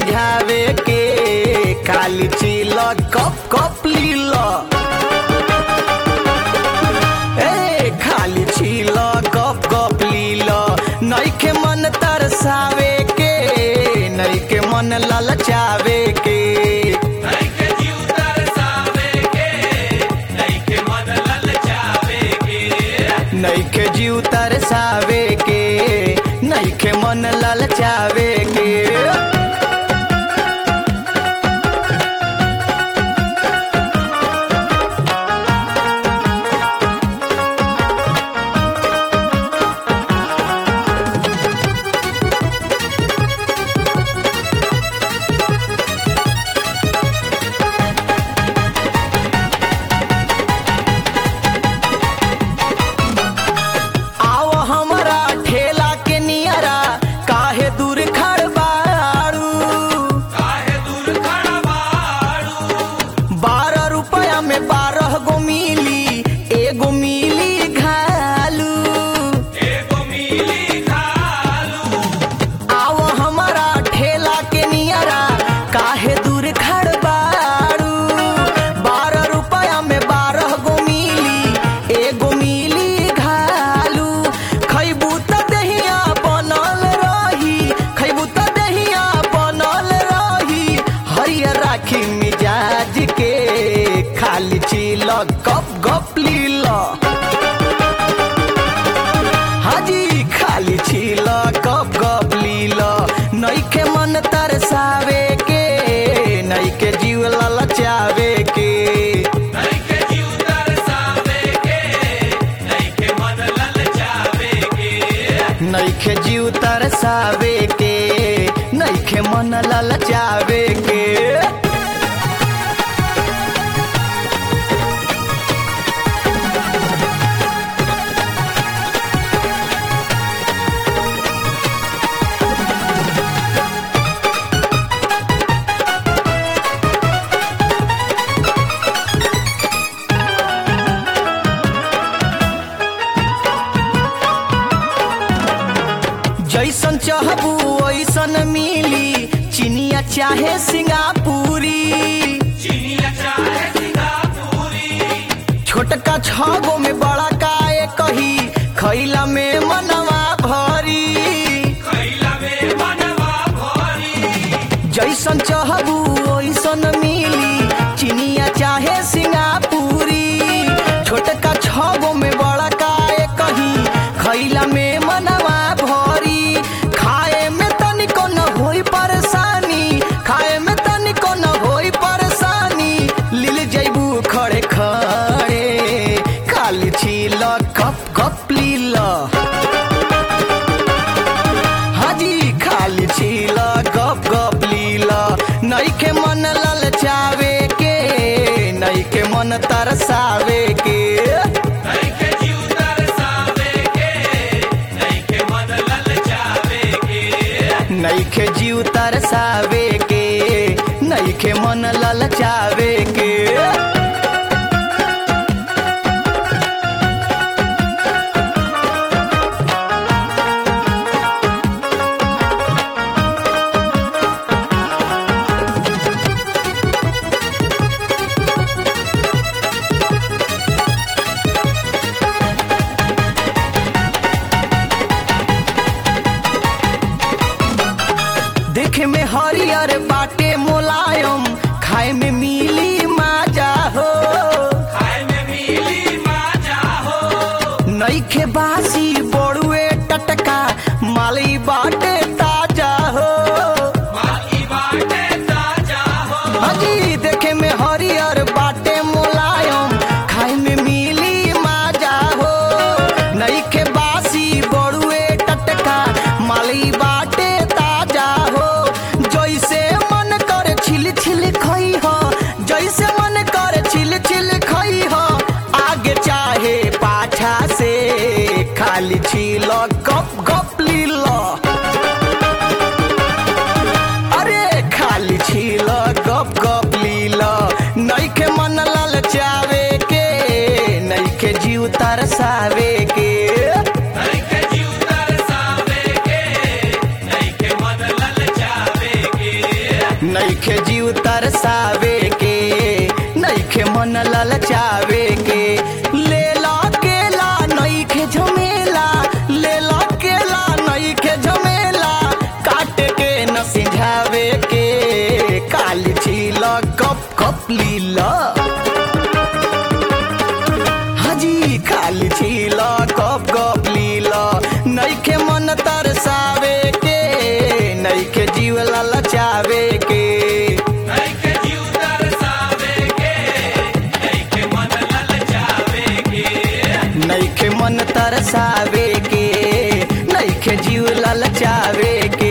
समझावे के खाली चिल कप कप लील ए खाली छिल गप गप लील नइखे मन तरसावे के नइखे मन ललचावे के नइखे जीव तरसावे के नइखे मन ललचावे के नइखे जीव तरसावे के नइखे मन ललचावे के आओ हमरा ठेला के नियरा काहे दूर खड़ बाड़ू काहे दूर खड़ा बाड़ू बारह रुपया में बारह गो मिली एगो मिली घालू एगो मिली खालू आओ हमारा ठेला के नियरा काहे दूर खड़ बाड़ू बारह रुपया में बारह गो मिली एगो मिली घालू खैबू त दहिया बनल रही खैबू त दहिया बनल रही हरियर राखी मिजाज के खाली चिल गप गप लील हाजी खाली छिल गप गप लील नइखे मन तरसावे के नइखे जीव ललचावे के नइखे जीव तरसावे के नइखे मन ललचावे के नइखे जीव तरसावे के नइखे मन ललचावे के जैसन चाहबू वैसन मिली चिनिया चाहे सिंगापुरी चिनिया चाहे सिंगापुरी छोटका छगो में बड़ा काए कही खैला में मनवा भरी खैला में मनवा भरी जैसन चाहबू वैसन मिली चिनिया चाहे सिंगापुरी छोटका छगो में बड़ा काए कही खैला में मनवा भरी खाए में तनिको न होई परेशानी खाए में तनिको न होई परेशानी लील जैबू खड़े खड़े खाली छील कप कप लील हाजी खाली छील गप गप लील नइखे मन ललचावे के नइखे मन तरसावे के नइखे जीव तरसावे के नइखे मन ललचावे के नइखे जीव तरसावे के नइखे मन ललचावे के देखे में हरियर बाटे मुलायम खाए में मिली माजा हो खाए में मिली माजा हो नइखे बासी बड़ुए टटका माली बाटे ताजा हो माली बाटे ताजा हो हाजी देखे में हरियर बाटे मुलायम खाए में मिली माजा हो नइखे बासी बड़ुए टटका माली बाटे ताजा हो जैसे मन करे छिल छिल खई हो जैसे मन करे छिल छिल खई हो आगे चाहे पाछा से खाली छिल गप गप लील नईखे जीव तरसावे के नईखे मन ललचावे के ले ला केला नईखे झमेला ले ला केला नईखे झमेला काट के न सिझावे के काली छील कप कप लीला हाजी खाली छील कप कप लीला नईखे मन तरसावे के नईखे जीव ललचावे के नइखे जीव तरसावे के नइखे मन ललचावे के नईखे मन तरसावे के नईखे जीव ललचावे के